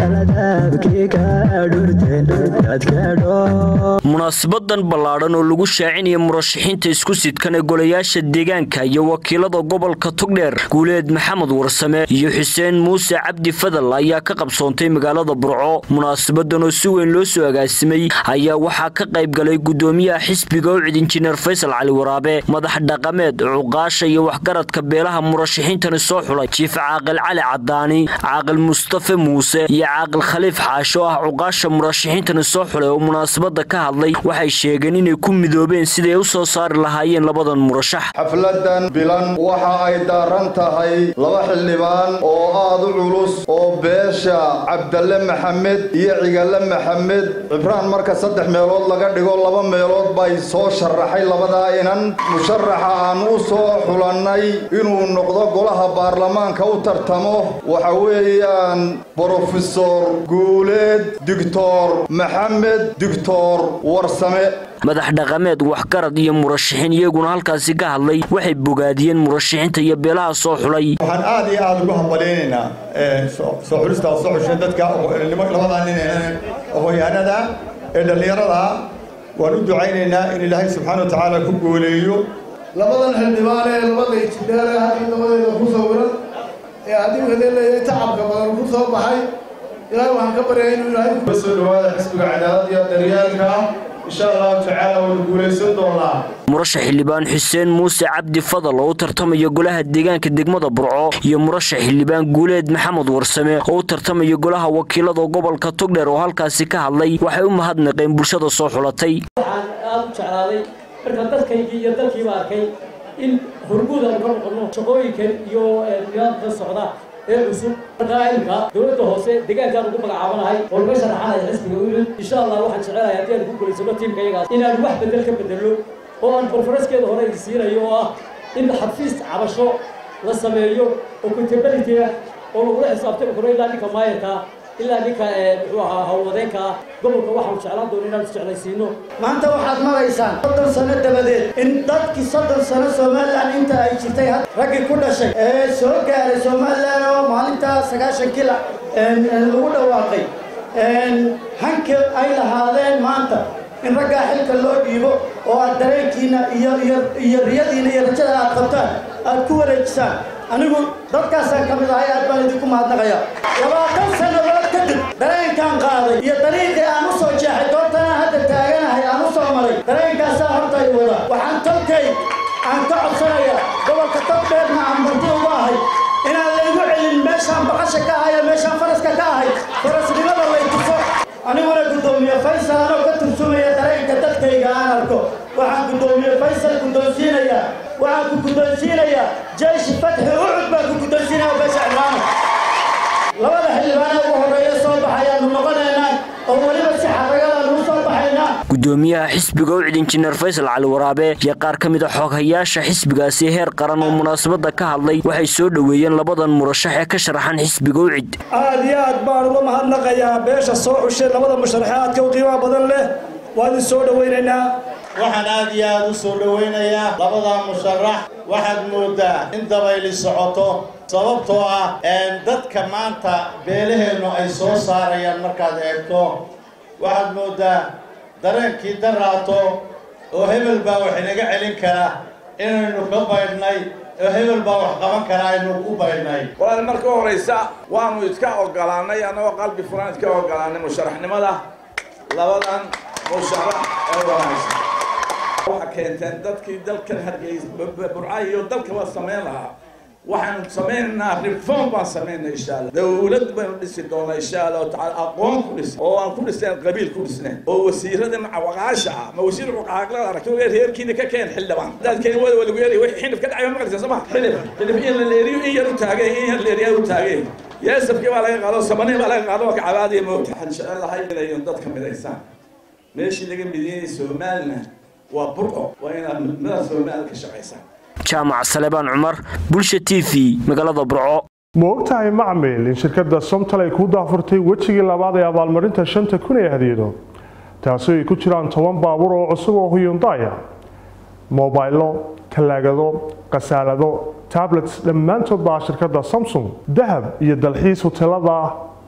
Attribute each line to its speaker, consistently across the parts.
Speaker 1: munaasabadan ballaadhan oo lagu shaacinaya murashaxiinta isku sidkan ee golayaasha deegaanka iyo wakiilada gobolka togdheer guuleed maxamed warsame iyo xuseen muuse cabdi fadal ayaa ka qabsoontay magaalada burco munaasabadan oo si weyn loo soo agaasimay ayaa waxaa ka qayb galay gudoomiyaha xisbiga ucid injineer faysal cali waraabe madax dhaqameed cuqaasha iyo waxgaradka beelaha murashaxiintani soo xulay jiif caaqil cali cadaani caaqil mustafe muuse iyo caaqil khaliif xaasho ah cuqaasha murashaxiintani soo xulay oo munaasabada ka hadlay waxay sheegeen inay ku midoobeen siday u soo saari lahaayeen labadan murashax
Speaker 2: xafladan bilan waxa ay daaran tahay laba xildhibaan oo aad u culus oo beesha cabdalle maxamed iyo cigalle maxamed cibraan marka saddex meelood laga dhigo laba meelood bay soo sharaxay labadaa inan musharaxa aan u soo xulannay inuu noqdo golaha baarlamaanka u tartamo waxa weeyaan brofesor guuleed doctor maxamed doctor warsame
Speaker 1: madax dhaqameed waxgarad iyo murashaxiin iyaguna halkaasi ka hadlay waxay bogaadiyeen murashaxiinta iyo beelaha soo xulay
Speaker 3: waxaan aad iyo aad ugu hambalaynaynaa soo xulista soo xushay dadka labadaa nin aqoon-yahanada ee dhallinyarada waan u ducaynaynaa in ilaahay subxaana wa tacaala ku gooleeyo
Speaker 4: labadan xildhibaan ee labada ijtidaale halkii labadeeda ku sawiran ee haddii hadee leeyahay tacabka badan ku soo baxay ilaahay waxaan ka baryaa inuu ilaahay
Speaker 5: soo dhawaada xisbiga cadaalad iyo daryaalka insha allahu tacaala waynu guulaysan doonaa
Speaker 1: murashax xildhibaan xuseen muuse cabdi fadal oo u tartamaya golaha deegaanka degmada burco iyo murashax xildhibaan guuleed maxamed warsame oo u tartamaya golaha wakiilada gobolka togdheer oo halkaasi ka hadlay waxay u mahadnaqeen bulshada soo xulatay
Speaker 6: waxaan aada u jeclaaday marka dadkaygii iyo dalkiiba arkay in hormuud aanu ka noqono shaqooyinkan iyo nidaamka socda ee cusub markaa imka dowladda hoose deegaankaan ugu magacaabanahay oo laga sharaxanaya xisbiga ucud insha allah waxaan jecelahay haddii aan ku guulaysano tiimka iyagaas inaan wax bedel ka bedelno oo aan konfareskeeda hore idin siinayo oo ah in xafiis cabasho la sameeyo oo contability ah oo lagula xisaabtami karo ilaa ninka maayarka ilaa ninka muxuu ahaa howlwadeenka gobolka waxaanu jeclaan doona inaan isjeclaysiino
Speaker 7: maanta waxaad maraysaan soddon sano dabadeed in dadkii soddon sano somalilan inta ay jirtay raggii ku dhashay ee soo gaaray somalilan oo maalintaa sagaashan kila lagu dhawaaqay hanka ay lahaadeen maanta in raggaa xilka loo dhiibo oo aad dareenkiina iyo iyo iyo riyadiina iyo rajada aad qabtaan aad ku wareejisaan anigu dadkaasaan ka mid ahay aad baan idinku mahadnaqayaa labaatan sannadood kadib dareenkaan qaaday iyo dariiqii aan u soo jeexay doortana hadda taaganahay aan u soo maray dareenkaasaa horta i wada waxaan tolkay aan ka codsanaya gobolka togdheerna aan marti ugu ahay inaan laygu celin meeshaan baqasha ka ahay ee meeshaan faraska ka ahay farasnimada lay tuso aniguna guddoomiye faysal anoo ka tursumaya dareenka dadkayga aan arko waxaan guddoomiye faysal guddoonsiinayaa waxaan ku guddoonsiinayaa jeyshi fatxi ucud baan ku guddoonsiinaya beesha cimaano labada xildhibaana ugu horreeya soo baxayaanu noqonaynaa oo weliba si xaragadaanu u soo baxaynaa
Speaker 1: gudoomiyaha xisbiga ucid injineer faysal cali waraabe iyo qaar ka mid a xooghayaasha xisbigaasi heer qaran oo munaasabada ka hadlay waxay soo dhoweeyeen labadan murashax ee ka sharaxan xisbiga ucid
Speaker 8: aad iyo aad baan uga mahadnaqayaa beesha soo xushay labada musharaxaadka u qiimaha badan leh waan idin soo dhowaynaynaa
Speaker 9: waxaan aad iyo aad u soo dhowaynayaa labadaa musharax waxaad moodaa in dabayli socoto sababtoo ah dadka maanta beelaheennu ay soo saarayaan markaad eegto waxaad moodaa dareenkii daraato oo hebel baa wax inaga celin kara inaynu ka baydhnay oo hebel baa wax qaban kara aynu ku baydhnay
Speaker 10: walaal marka horaysa waanu iska ogolaanay annagoo qalbi furan iska ogolaanay musharaxnimada labadan musharax ee wanaagsan waxa keenteen dadkii dalkan hargeysa burca iyo dalkaba samayn lahaa waxaanu samaynaynaa reform baan samaynaa insha allah dawlad baynu dhisi doonaa insha allahu tacaala aqoon ku dhis oo aan ku dhisnayn qabiil ku dhisnayn oo wasiirada waqaasha ah ma wasiir waqaaglada aragti reerkiina ka keen xildhibaan hadaad keen wada walagu yeelay wixii xilif ka dhacay ma maqlaysaa soo ma xilif xilif in la leeriyo in yar u taagay in yar leeriyaa u taagay yeesafkii baa laga qaado samanii baa laga qaado ka cabaadiya moogta waxaan jecelahay inay dadka midaysaan meeshii laga mideeyay somaliland waa burco waa inaad midnimada somaliland ka shaqaysaan
Speaker 1: jaamac salebaan cumar bulsha t v magaalada burco
Speaker 11: ma ogtahay macmil in shirkadda somtal ay kuu daafurtay wejigii labaad ee abaalmarinta shanta kun ee hadiyado taasoo ay ku jiraan toban baabuur oo cusub oo huyundaya mobaylo talaagado khasaalado tablets dhammaantood baa shirkadda samsung dahab iyo dalxiis huteelada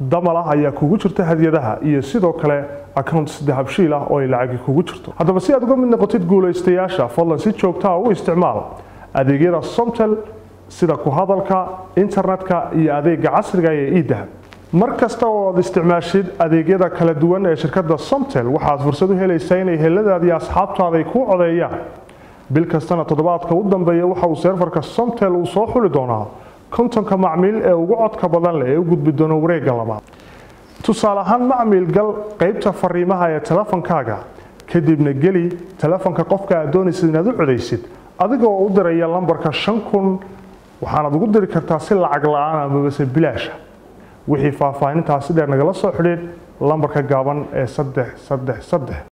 Speaker 11: damal ah ayaa kugu jirta hadiyadaha iyo sidoo kale accounts dahabshiil ah oo ay lacagi kugu jirto haddaba si aad uga mid noqotid guulaystayaasha fadlan si joogtaa u isticmaal adeegyada somtel sida ku hadalka internetka iyo adeega casriga ee idahab mar kasta oo aad isticmaashid adeegyada kala duwan ee shirkadda somtel waxaad fursad u helaysaa inay heladaada iyo asxaabtaada ay kuu codeeyaan bil kastana toddobaadka u dambeeya waxa uu seerfarka somtel uu soo xuli doonaa kontonka macmiil ee ugu codka badan leh ee u gudbi doono wareegga labaad tusaale ahaan macmiil gal qaybta fariimaha ee telefonkaaga kadibna geli telefonka qofka aad doonaysid inaad u codaysid adigoo u diraya lambarka shan kun waxaanaad ugu diri kartaa si lacag la-aan amabase bilaasha wixii faahfaahintaasi dheer nagala soo xidhiid lambarka gaaban ee saddex saddex saddex